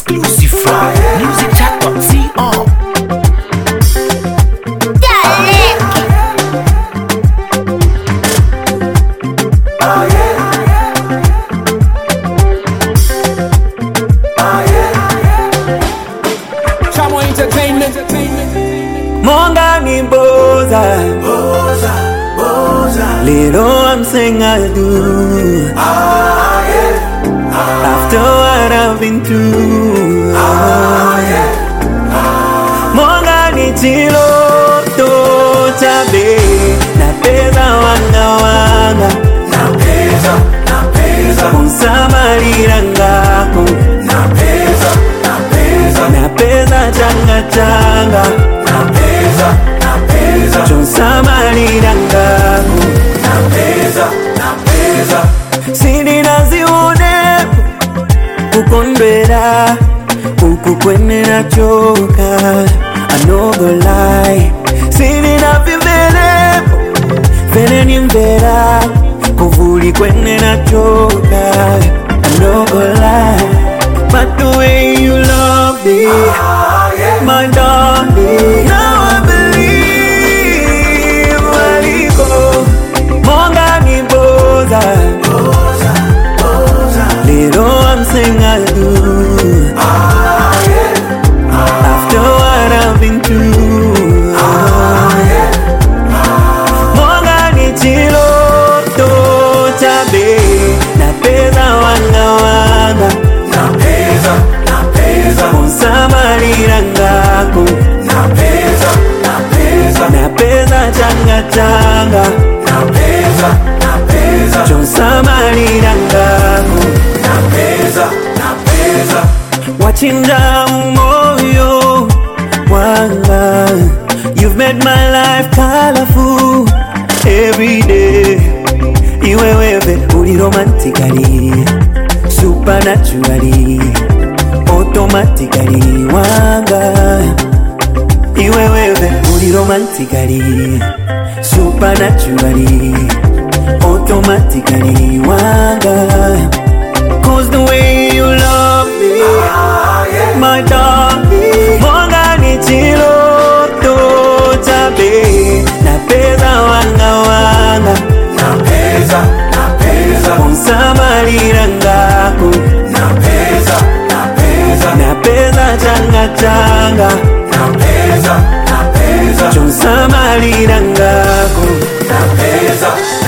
exclusive from musicjack.co. Chamo Entertainment. Monga ni boza Little I'm saying I do After what I've been through Monga ni chiloto chabe Napeza wanga wanga Unsamalira ngako Napeza changa changa Chonsamalira ngako sindinazione kukondwera uku kwenera choka anogolai sindinavimvelepo veneni mvera kuvuli kwenera choka anogolai but the way you love me my darling now I believe waliko monga ni boza Little I'm saying I do After what I've been through Monga ni chiloto chabe Napeza wanga wanga Unsamalira ngako Napeza changa changa Chonsamalira ngako wachinja moyo wanga you've made my life colorful every day iwewewe uli romantically supernaturally automatically wanga iwewewe uli romantically supernaturally automatically wanga Cause the way you love me My darling Monga ni chiloto chabe Napeza wanga wanga Unsamalira ngako Napeza changa changa Chonsamalira ngako